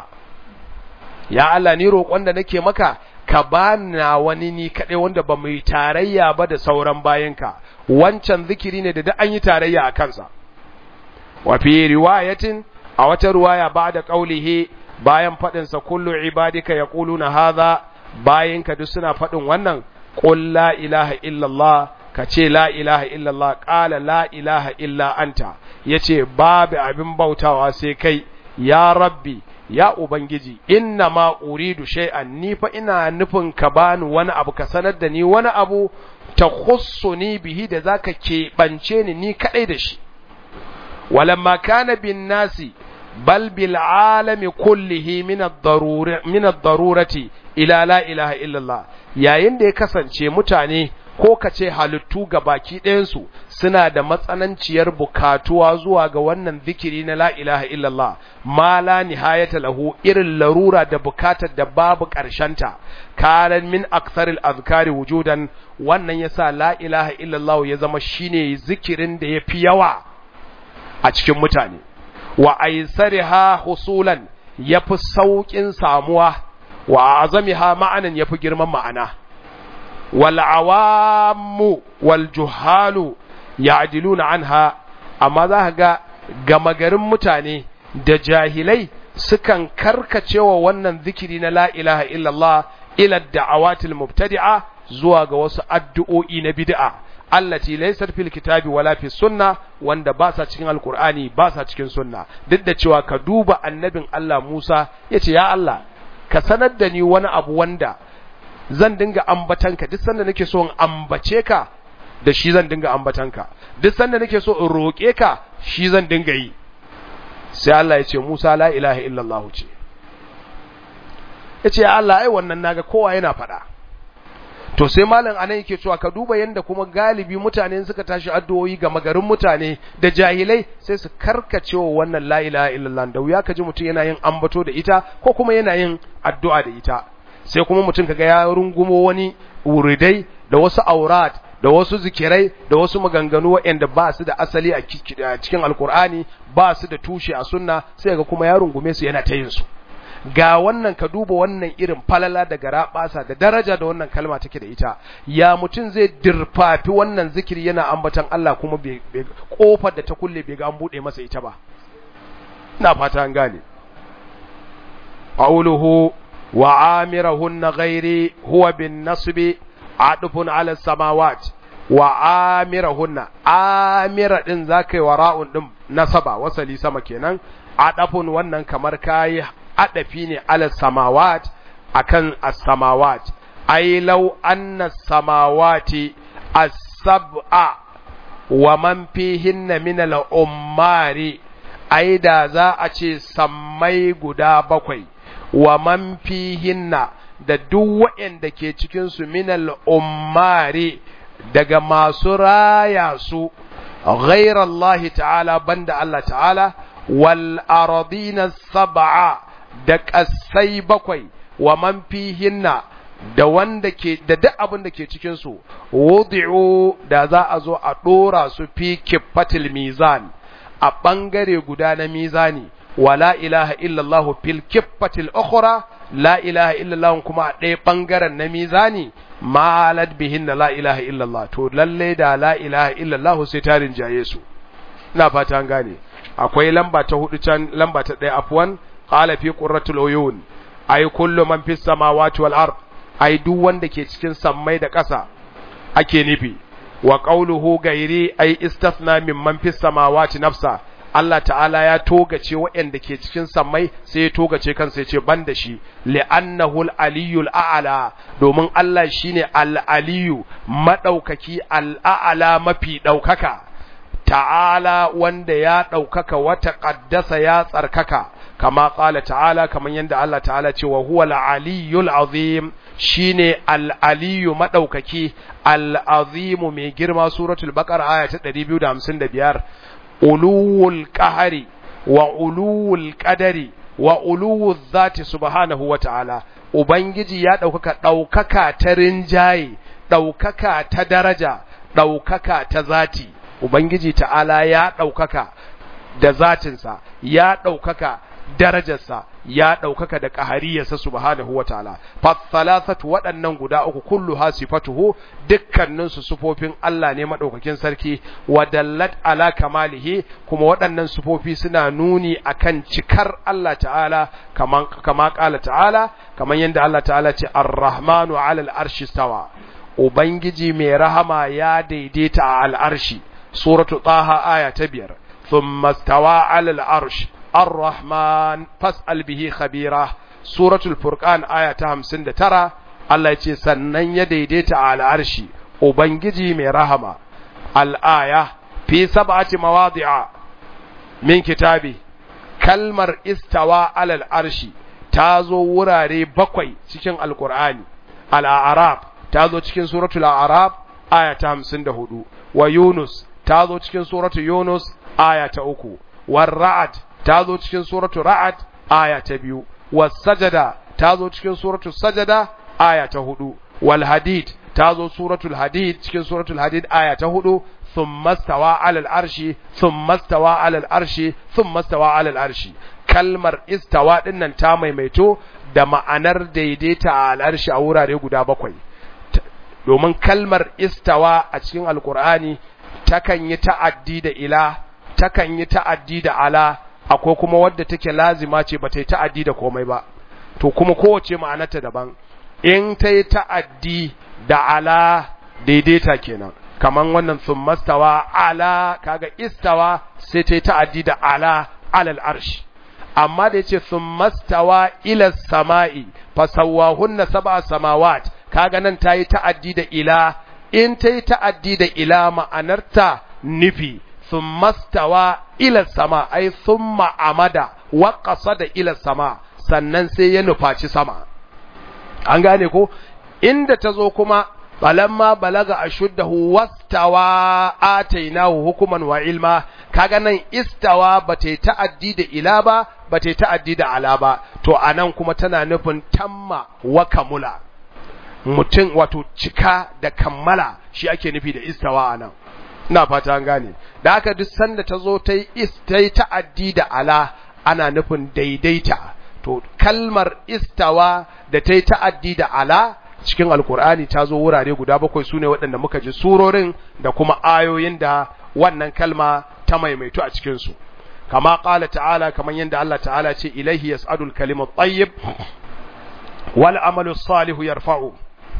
ya Allah ni roƙon da nake maka ka bana wani ni kadai wanda ba mu yi tarayya ba da sauran bayinka wancan zikiri ne da duk an yi tarayya a kansa wa fi riwayatin a wata riwaya ba da qaulihi bayan faɗinsa kullu ibadika yaquluna hadha bayan ka duk suna faɗin wannan qul la ilaha illallah ka ce la ilaha illallah qala la ilaha illa anta yace babu abin bautawa sai kai ya rabbi ya ubangiji inna ma uridu shay'an ni fa ina nufin ka bani wani abu ka sanar da ni wani abu ta khussuni bihi da zaka keɓance ni ni kadai da shi walamma kana bin nasi bal bil alami kullihi min ad-darurati ila la ilaha illallah yayin da ya kasance mutane ko ka ce halittu ga baki ɗayansu suna da matsananciyar bukatuwa zuwa ga wannan zikiri na la ilaha illallah ma la nihayata lahu irin larura da bukatar da babu ƙarshenta karan min aksaril azkari wujudan wannan yasa la ilaha illallah ya zama shine zikirin da yafi yawa a cikin mutane wa aisariha husulan yafi saukin samuwa wa azamiha ma'anan yafi girman ma'ana wal awamu wal juhalu ya'diluna anha amma za ka ga gama garin mutane da jahilai sukan karkacewa wannan zikiri na la ilaha illallah ila da'awatil mubtadi'a zuwa ga wasu addu'o'i na bid'a allati laysat fil kitabi wala fi sunna wanda ba sa cikin alqur'ani ba sa cikin sunna duk da cewa ka duba annabin Allah Musa yace ya Allah ka sanar da ni wani abu wanda zan dinga ambatanka duk sanda nake so in ambace ka da shi zan dinga ambatanka duk sanda nake so in roƙe ka shi zan dinga yi sai Allah ya ce Musa la ilaha illallah ce yace ya Allah ai wannan naga kowa yana faɗa to sai malam anan yake cewa ka duba yanda kuma galibi mutane suka tashi addu'o'i ga magarin mutane da jahilai sai su karkacewa wannan la ilaha illallah da wuya kaji mutum yana yin ambato da ita ko kuma yana yin addu'a da ita sai kuma mutum kaga ya rungumo wani wuridai da wasu aurat da wasu zikirai da wasu maganganu waɗanda ba su da asali a cikin alkur'ani ba su da tushe a sunna sai ga kuma ya rungume su yana ta yin su ga wannan ka duba wannan irin falala da garabasa da daraja da wannan kalma take da ita ya mutum zai dirfafi wannan zikiri yana ambatan Allah kuma kofar da ta kulle bai ga an bude masa ita ba ina fata an gane qawluhu wa amirahunna ghairi huwa bin nasbi adufun ala samawat wa amirahunna amira din zakai wa ra'un din nasaba wasali sama kenan adafun wannan kamar kai adafi ne ala samawat akan as-samawat ay law anna samawati as-sab'a wa man fihinna min al-ummari ai da za a ce sammai guda bakwai wa man fihinna da duk waɗanda ke cikinsu minal ummari daga masu raya su ghairar Allah ta'ala banda Allah ta'ala wal aradina sab'a da ƙasai bakwai wa man fihinna da wanda ke da duk abin da ke cikin su wudi'u da za a zo a dora su fi kifatil mizan a bangare guda na mizani wala ilaha illallah fil kiffatil ukhra la ilaha illallah kuma a ɗaya ɓangaren na mizani malad bihin na la ilaha illallah to lalle da la ilaha illallah sai ta rinjaye su ina fata an gane akwai lamba ta hudu can lamba ta ɗaya afwan qala fi qurratul uyun ay kullu man fis samawati wal ard ay duk wanda ke cikin sammai da ƙasa ake nufi wa qawluhu gairi ay istathna mimman fis samawati nafsa Allah ta'ala ya togace waɗanda ke cikin sammai sai ya togace kansa ya ce ban da shi li'annahu al-aliyul a'la domin Allah shine al-aliyu madaukaki al-a'la mafi daukaka ta'ala wanda ya daukaka wata qaddasa ya tsarkaka kama qala ta'ala kaman yanda Allah ta'ala ce wa huwa al-aliyul azim shine al-aliyu madaukaki al-azim mai girma suratul baqara aya ta 255 uluwul qahari wa uluwul qadari wa uluwul zati subhanahu wa ta'ala ubangiji ya ɗaukaka ɗaukaka ta rinjaye ɗaukaka ta daraja ɗaukaka ta zati ubangiji ta'ala ya ɗaukaka da zatinsa ya ɗaukaka darajarsa ya ɗaukaka da ƙahariyarsa subhanahu wa ta'ala fathalasatu waɗannan guda uku kullu ha sifatuhu dukkanin su sufofin Allah ne madaukakin sarki wa dallat ala kamalihi kuma waɗannan sufofi suna nuni akan cikar Allah ta'ala kaman kama qala ta'ala kaman yanda Allah ta'ala ce ar-rahmanu 'ala al-arshi stawa ubangiji mai rahama ya daidaita a al-arshi suratu taha aya ta biyar thumma stawa 'ala al-arsh الرحمن فاسأل به خبيرة سورة الفرقان آية 59 Allah ya ce sannan ya daidaita a al'arshi Ubangiji mai rahama al'aya fi sab'ati mawadi'a min kitabi kalmar istawa alal arshi ta zo wurare bakwai cikin alkur'ani al'arab ta zo cikin suratul arab aya ta 54 wa yunus ta zo cikin suratul yunus aya ta uku war ra'ad ta zo cikin suratu ra'ad aya ta biyu was sajada ta zo cikin suratu sajada aya ta hudu wal hadid ta zo suratul hadid cikin suratul hadid aya ta hudu thumma stawa alal arshi thumma stawa alal arshi thumma stawa alal arshi kalmar istawa dinnan ta maimaito da ma'anar daidaita a al'arshi a wurare guda bakwai domin kalmar istawa a cikin alkur'ani takan yi ta'addi da ila takan yi ta'addi da ala akwai kuma wadda take lazima ce ba ta yi ta'addi da komai ba to kuma kowace ma'anarta daban in ta yi ta'addi da ala daidaita kenan kaman wannan sun mastawa ala kaga istawa sai ta yi ta'addi da ala alal arshi amma da yace sun mastawa ila sama'i fasawahunna sab'a samawat kaga nan ta yi ta'addi da ila in ta yi ta'addi da ila ma'anarta nufi ثم استوى إلى السماء أي ثم عمد وقصد إلى السماء sannan sai ya nufaci sama an gane ko inda ta zo kuma balamma balaga ashuddahu wastawa atainahu hukuman wa ilma kaga nan istawa bata ta'addi da ila ba bata ta'addi da ala ba to anan kuma tana nufin tamma wa kamula mutum wato cika da kammala shi ake nufi da istawa anan ina fata an gane da haka duk sanda ta zo ta yi ta'addi da ala ana nufin daidaita to kalmar istawa da ta yi ta'addi da ala cikin alkur'ani ta zo wurare guda bakwai su ne waɗanda muka ji surorin da kuma ayoyin da wannan kalma ta maimaitu a cikinsu kama ƙala ta'ala kamar yadda Allah ta'ala ce ilaihi yas'adul kalimut tayyib wal amalu salihu yarfa'u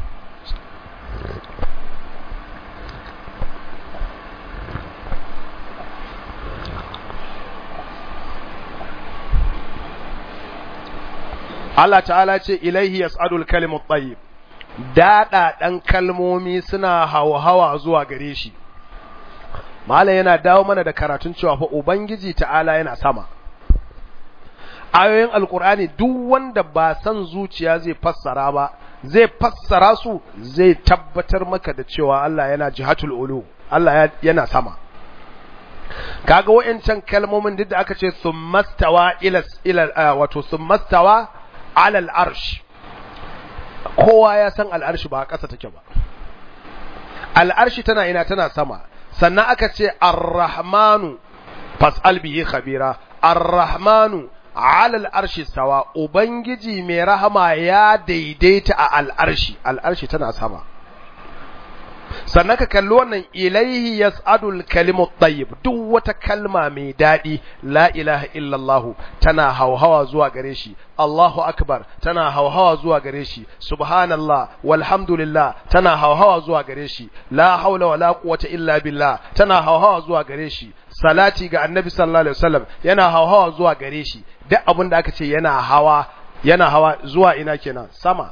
Allah ta'ala ce ilaihi yas'adul kalimut tayyib dada dan kalmomi suna hawa zuwa gare shi Malam yana dawo mana da karatun cewa fa ubangiji ta'ala yana sama ayoyin alkur'ani duk wanda ba san zuciya zai fassara ba zai fassara su zai tabbatar maka da cewa Allah yana jihatul ulu Allah yana sama kaga wayancan kalmomin duk da aka ce summastawa ila ila wato summastawa ala al-arsh kowa ya san al-arsh ba ƙasa take ba al-arsh tana ina tana sama sannan aka ce ar-rahmanu fas'al bihi khabira ar-rahmanu ala al-arshi sawa ubangiji mai rahama ya daidaita a al-arshi al-arshi tana sama sannan ka kalli wannan ilaihi yas'adul kalimut tayyib duk wata kalma mai dadi la ilaha illallah tana hauhawa zuwa gare shi Allahu akbar tana hauhawa zuwa gare shi subhanallah walhamdulillah tana hauhawa zuwa gare shi la haula wala quwwata illa billah tana hauhawa zuwa gare shi salati ga annabi sallallahu alaihi wasallam yana hauhawa zuwa gare shi duk abin da aka ce yana hawa yana hawa zuwa ina kenan sama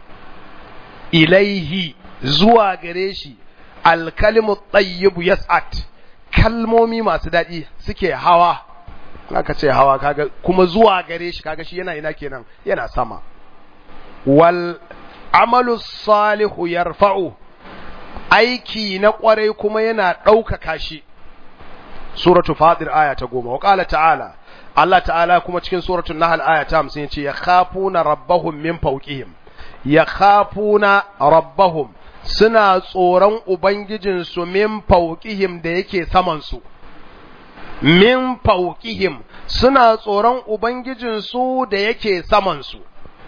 ilaihi zuwa gare shi alkalimu tayyibu yas'at kalmomi masu daɗi suke hawa aka ce hawa kaga kuma zuwa gare shi kaga shi yana ina kenan yana sama wal amalu salihu yarfa'u aiki na kwarai kuma yana ɗaukaka shi suratu fadir aya ta goma wa qala ta'ala Allah ta'ala kuma cikin suratul nahl aya ta 50 yace yakhafuna rabbahum min fawqihim yakhafuna rabbahum suna tsoron ubangijin su min fawqihim da yake saman su min fawqihim suna tsoron ubangijin su da yake saman su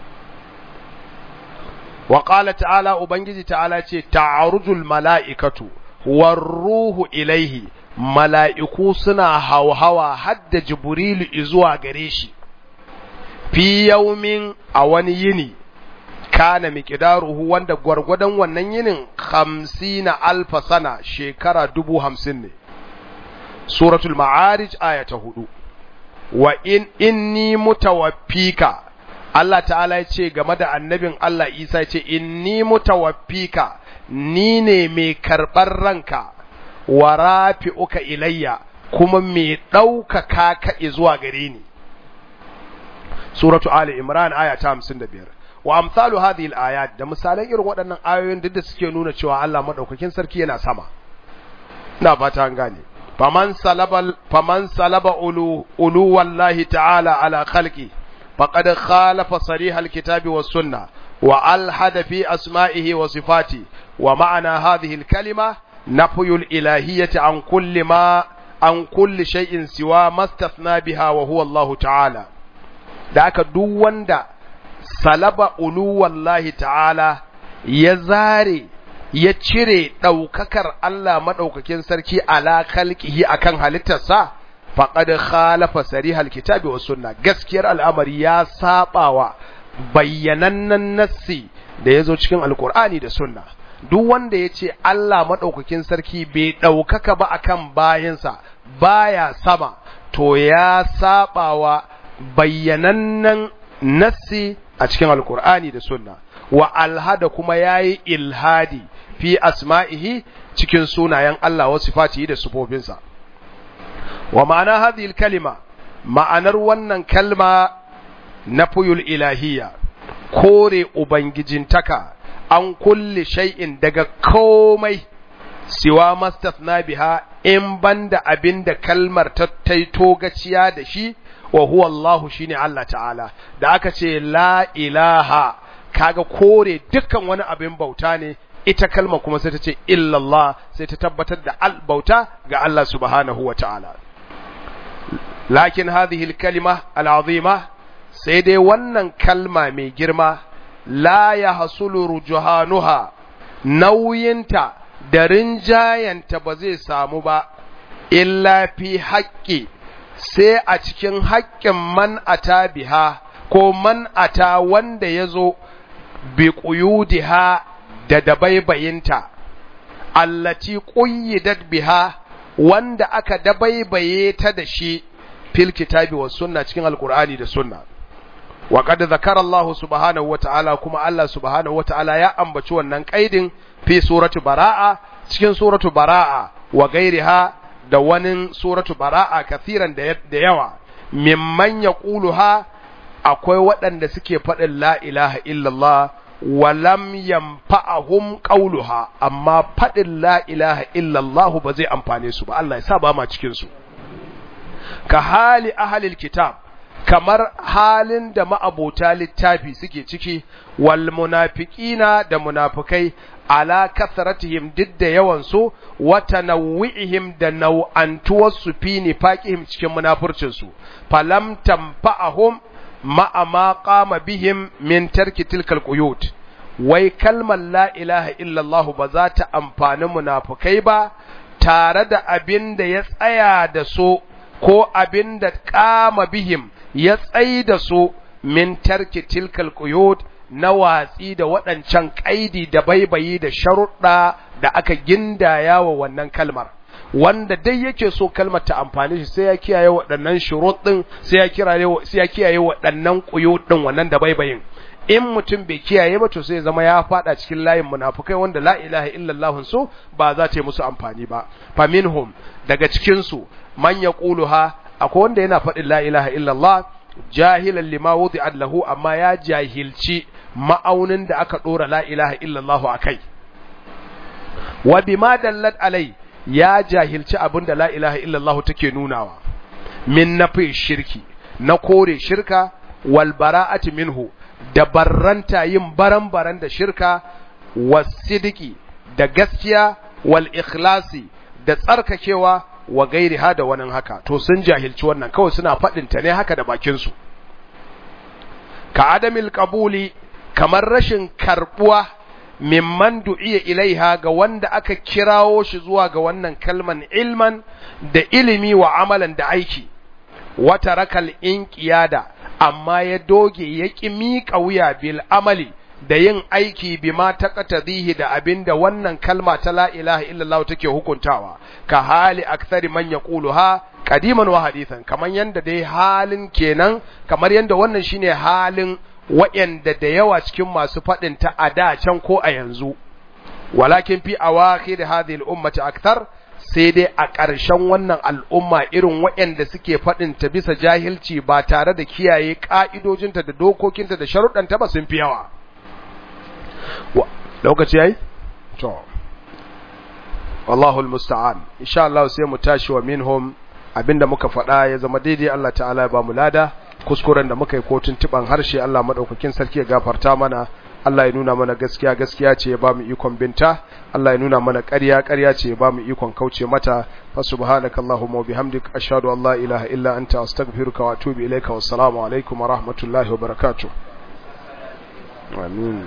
wa qala ta'ala ubangiji ta'ala ce ta'arujul mala'ikatu war ruhu ilaihi mala'iku suna hauhawa hadda Jibrilu zuwa gare shi, fi yaumin a wani yini, kana miƙidaruhu wanda gwargwadon wannan yinin hamsi na alfa sana shekara dubu hamsin ne. Suratul Ma'arij aya ta hudu, wa in inni mutawaffika Allah ta'ala ya ce game da annabin Allah Isa ya ce inni mutawaffika ni ne mai karɓar ranka. wa rafi'uka ilayya kuma mai ɗaukaka ka zuwa gare ni suratu ali imran aya ta 55 wa amsalu hadhihi al-ayat da misalan irin waɗannan ayoyin duk da suke nuna cewa Allah madaukakin sarki yana sama ina fata an gane faman salaba faman salaba ulu ulu wallahi ta'ala ala khalqi faqad khalafa sarih al-kitabi was sunnah wa alhada fi asma'ihi wa sifati wa ma'ana hadhihi al-kalima نفي الإلهية عن كل ما عن كل شيء سوى ما استثنى بها وهو الله تعالى da aka duk wanda salaba uluwallahi ta'ala ya zare ya cire ɗaukakar Allah maɗaukakin sarki ala khalqihi akan halittarsa faqad khalafa sarihal kitabi was sunna gaskiyar al'amari ya sabawa bayyanannen nassi da yazo cikin alqur'ani da sunna duk wanda ya ce Allah maɗaukakin sarki bai ɗaukaka ba akan bayansa baya sama to ya saɓawa bayyanannen nassi a cikin alkur'ani da sunna wa alhada kuma ya yi ilhadi fi asma'ihi cikin sunayen Allah wa sifatihi da sufofinsa wa ma'ana hadhihi kalima ma'anar wannan kalma na fuyul ilahiyya kore ubangijintaka an kulle shay'in daga komai siwa mastathna biha in banda abinda kalmar ta taito gaciya da shi wa huwa Allah shine Allah ta'ala da aka ce la ilaha kaga kore dukkan wani abin bauta ne ita kalma kuma sai ta ce illallah sai ta tabbatar da al bauta ga Allah subhanahu wa ta'ala lakin hadhihi al-kalima al-azima sai dai wannan kalma mai girma la ya hasulu rujuhanuha nauyinta da rinjayanta ba zai samu ba illa fi haƙƙi sai a cikin haƙƙin man ata biha ko man ata wanda ya zo bi ƙuyudiha da dabaibayinta allati ƙuyyidat biha wanda aka dabaibaye ta da shi fil kitabi was sunna cikin alqur'ani da sunna wa qad zakara Allah subhanahu wa ta'ala kuma Allah subhanahu wa ta'ala ya ambaci wannan kaidin fi suratu bara'a cikin suratu bara'a wa gairiha da wani suratu bara'a kathiran da yawa mimman yaquluha akwai waɗanda suke faɗin la ilaha illallah wa lam yanfa'ahum qawluha amma faɗin la ilaha illallah ba zai amfane su ba Allah ya sa ba ma cikin su ka hali ahlil kitab kamar halin da ma'abota littafi suke ciki wal munafiqina da munafikai ala kasratihim duk da yawan su wa tanawwi'ihim da nau'antuwar su fi nifaqihim cikin munafurcin su falam tanfa'ahum ma'a ma qama bihim min tarki tilkal quyut wai kalmar la ilaha illallah ba za ta amfani munafikai ba tare da abin da ya tsaya da su ko abin da qama bihim ya tsai da su min tarki tilkal quyut na watsi da waɗancan ƙaidi da baibayi da sharuɗa da aka gindaya wa wannan kalmar wanda dai yake so kalmar ta amfani shi sai ya kiyaye waɗannan shurut ɗin sai ya kiyaye sai ya kiyaye waɗannan quyut ɗin wannan da baibayin in mutum bai kiyaye ba to sai ya zama ya fada cikin layin munafukai wanda la ilaha illallah su ba za ta yi musu amfani ba faminhum daga cikin su man yaquluha akwai wanda yana faɗin la ilaha illallah jahilan lima wudi'at lahu amma ya jahilci ma'aunin da aka dora la ilaha illallah akai wa bima dallat alai ya jahilci abin da la ilaha illallah take nunawa min nafi shirki na kore shirka wal bara'ati minhu da barranta yin baran-baran da shirka wasidiki da gaskiya wal ikhlasi da tsarkakewa wa gairi ha da wani haka to sun jahilci wannan kawai suna faɗin ta ne haka da bakinsu ka adamil qabuli kamar rashin karbuwa mimman du'iya ilaiha ga wanda aka kirawo shi zuwa ga wannan kalman ilman da ilimi wa amalan da aiki wata rakal inqiyada amma ya doge ya ƙi miƙa wuya bil amali da yin aiki bima taqtadihi da abinda wannan kalma ta la ilaha illallah take hukuntawa ka hali akthari man yaquluha qadiman wa hadithan kaman yanda dai halin kenan kamar yanda wannan shine halin wa'yanda da yawa cikin masu faɗin ta a da can ko a yanzu walakin fi awakhir hadhihi al-ummati akthar sai dai a ƙarshen wannan al'umma irin waɗanda suke faɗin ta bisa jahilci ba tare da kiyaye ƙa'idojinta da dokokinta da sharuɗanta ba sun fi yawa. Lokaci yayi? To, Wallahul musta'an, insha Allah sai mu tashi wa minhum abinda muka faɗa ya zama daidai Allah ta'ala ya ba mu lada, kuskuren da muka yi kotun tiban harshe Allah maɗaukakin sarki ya gafarta mana. Allah ya nuna mana gaskiya gaskiya ce ya bamu ikon binta Allah ya nuna mana ƙarya ƙarya ce ya bamu ikon kauce mata fa subhanakallahumma wa bihamdik ashhadu an la ilaha illa anta astaghfiruka wa atubu ilaika wassalamu alaikum wa rahmatullahi wa barakatuh amin